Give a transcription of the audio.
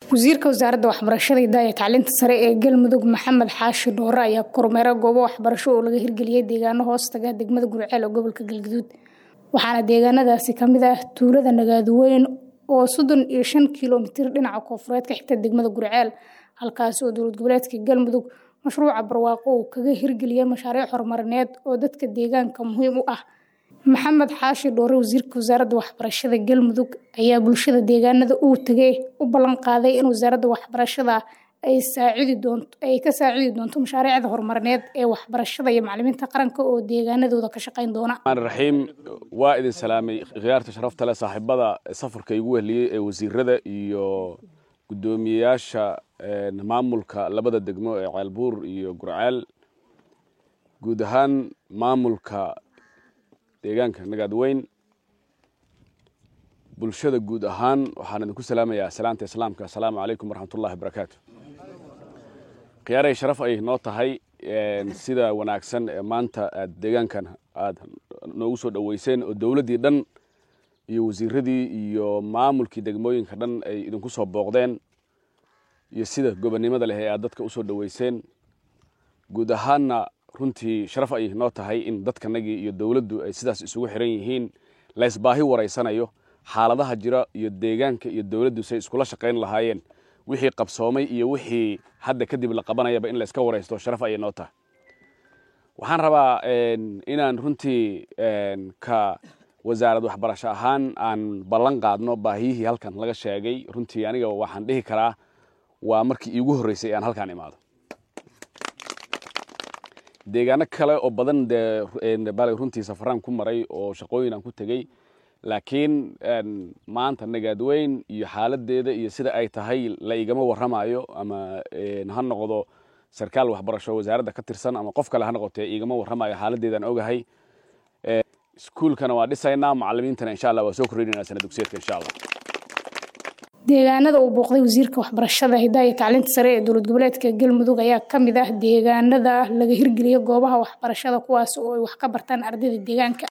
wasiirka wasaaradda waxbarashada hidaha iyo tacliinta sare ee galmudug maxamed xaashi dhoore ayaa kormeera goobo waxbarasho oo laga hirgeliyey deegaano hoostaga degmada gurceel oo gobolka galgaduud waxaana deegaanadaasi kamid ah tuulada nagaaduweyn oo soddon iyo shan kilomitir dhinaca koonfureed ka xigta degmada gurceel halkaasi oo dowlad goboleedka galmudug mashruuca barwaaqo uu kaga hirgeliyey mashaariic horumarineed oo dadka deegaanka muhiim u ah maxamed xaashi dhoore wasiirka wasaaradda waxbarashada galmudug ayaa bulshada deegaanada uu tegay u ballan qaaday in wasaaradda waxbarashada ay saacidi doonto ay ka saacidi doonto mashaariicda horumarineed ee waxbarashada iyo macalimiinta qaranka oo deegaanadooda ka shaqayn doona raxiim waa idin salaamay khiyaarta sharafta leh saaxiibada safarka igu wehliyey ee wasiirada iyo guddoomiyeyaasha maamulka labada degmo ee ceelbuur iyo gurceel guud ahaan maamulka deegaanka nagaadweyn bulshada guud ahaan waxaan idinku salaamayaa salaanta islaamka assalaamu calaykum waraxmatullahi wabarakaatu khiyaaray sharaf ay noo tahay sida wanaagsan ee maanta aad deegaankan aad noogu soo dhoweyseen oo dowladdii dhan iyo wasiiradii iyo maamulkii degmooyinka dhan ay idinku soo booqdeen iyo sida gobonnimada leh ee aad dadka usoo dhoweyseen guud ahaanna runtii sharaf ay noo tahay in dadkanagii iyo dowladdu ay sidaas isugu xiran yihiin laysbaahi waraysanayo xaaladaha jira iyo deegaanka iyo dowladdu say iskula shaqayn lahaayeen wixii qabsoomay iyo wixii hadda kadib la qabanayaba in layska waraysto sharaf ayay noo tahay waxaan rabaa inaan runtii ka wasaarad waxbarasho ahaan aan ballan qaadno baahiyihii halkan laga sheegay runtii aniga waxaan dhihi karaa waa markii iigu horreysay aan halkaan imaado deegaano kale oo badan dee bal runtii safaraan ku maray oo shaqooyin aan ku tegey laakiin maanta nagaadweyn iyo xaaladeeda iyo sida ay tahay la igama warramayo ama ha noqdo sarkaal waxbarasho wasaaradda ka tirsan ama qof kale ha noqotee igama warramayo xaaladeedaan ogahay iskuulkana waa dhisaynaa macalimiintana insha allah waa soo kordhinayna sana dugsiyeedka insha allah deegaanada uu booqday wasiirka waxbarashada hidaha iyo tacliinta sare ee dowlad goboleedka galmudug ayaa ka mid ah deegaanada laga hirgeliyey goobaha waxbarashada kuwaas oo ay wax ka bartaan ardayda deegaanka